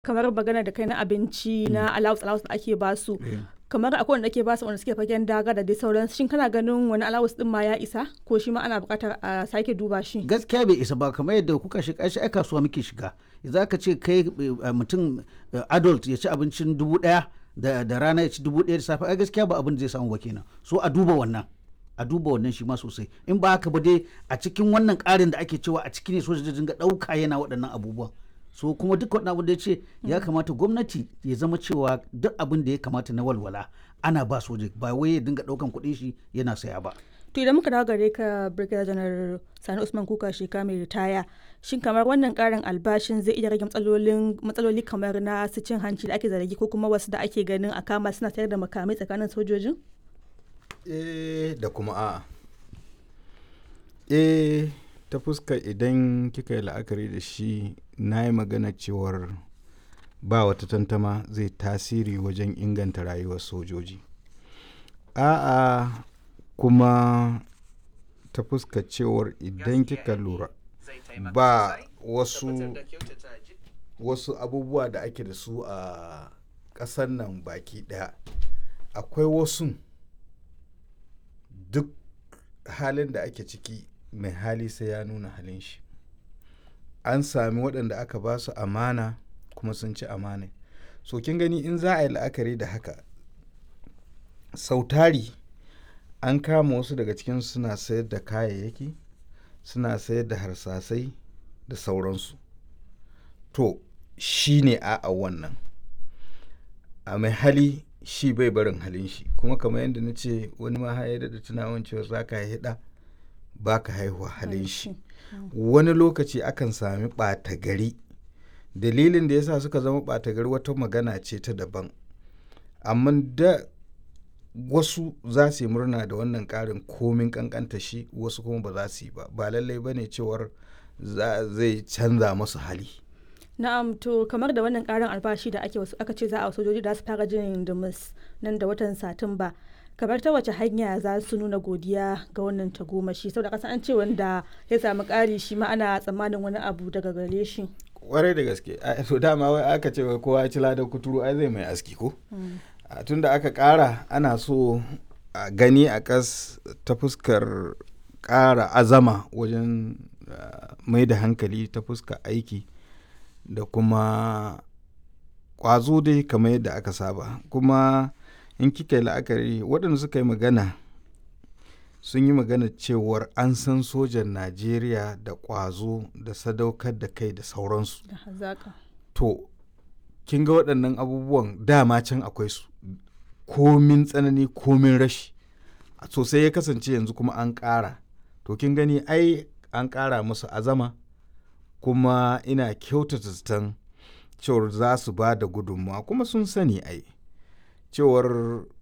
kamar magana da kai na abinci na allowance allowance da ake basu kamar akwai wanda ake basu wanda suke fagen daga da dai sauransu shin kana ganin wani allowance din ma ya isa ko shi ma ana buƙatar a sake duba shi gaskiya bai isa ba kamar yadda kuka shiga shi ai kasuwa muke shiga za ka ce kai mutum adult ya ci abincin dubu daya da rana ya ci dubu daya da safe ai gaskiya ba abin da zai samu ba kenan so a duba wannan a duba wannan shi ma sosai in ba haka ba dai a cikin wannan ƙarin da ake cewa a ciki ne soja dinga ɗauka yana waɗannan abubuwan so kuma duk wani abu da ya ce ya kamata gwamnati ya zama cewa duk abin da ya kamata na walwala ana ba soja ba wai ya dinga ɗaukan kuɗin shi yana saya ba to idan muka dawo gare ka brigadier janar sani usman kuka sheka mai ritaya shin kamar wannan karin albashin zai iya rage matsalolin matsaloli kamar na su cin hanci da ake zargi ko kuma wasu da ake ganin a kama suna sayar da makamai tsakanin sojojin eh da kuma a'a eh ta fuska idan kika yi la'akari da shi na yi magana cewar ba wata tantama zai tasiri wajen inganta rayuwar sojoji a'a kuma ta fuska cewar idan kika lura ba wasu wasu abubuwa da ake da su a ƙasar nan baki ɗaya akwai wasu duk halin da ake ciki mai hali sai ya nuna halin shi an sami waɗanda aka ba su amana kuma sun ci amana so kin gani in za a yi la'akari da haka sautari an kama wasu daga cikin suna sayar da kayayyaki suna sayar da harsasai da sauransu to shi ne a wannan a mai hali shi bai barin halin shi kuma kamar yadda na ce wani ma ya da tunawan cewa za ka haɗa ba ka haihuwa halin shi wani lokaci akan sami ɓata gari dalilin da yasa suka zama ɓata gari wata magana ce ta daban amma da wasu za su yi murna da wannan ƙarin komin ƙanƙanta shi wasu kuma ba za su yi ba ba lallai ba ne cewar zai canza masu hali na'am to kamar da wannan karin albashi da ake wasu aka ce za a sojoji da su fara jin dumus nan da watan satumba kamar ta wace hanya za su nuna godiya ga wannan tagomashi saboda kasa an ce wanda ya samu ƙari shi ma ana tsammanin wani abu daga gare shi kwarai da gaske to dama wai aka ce kowa ci ladan kuturu ai zai mai aski ko tun da aka ƙara ana so a gani a kas ta fuskar ƙara azama wajen mai da hankali ta fuskar aiki da kuma ƙwazo dai kamar yadda aka saba kuma in kika yi la'akari waɗanda suka yi magana sun yi magana cewar an san sojan najeriya da ƙwazo da sadaukar da kai da sauransu to kin ga waɗannan abubuwan dama can akwai su komin tsanani komin rashi sosai ya kasance yanzu kuma an ƙara to kin gani ai an ƙara musu azama kuma ina kyautata zaton cewar za su ba da gudunmawa kuma sun sani ai cewar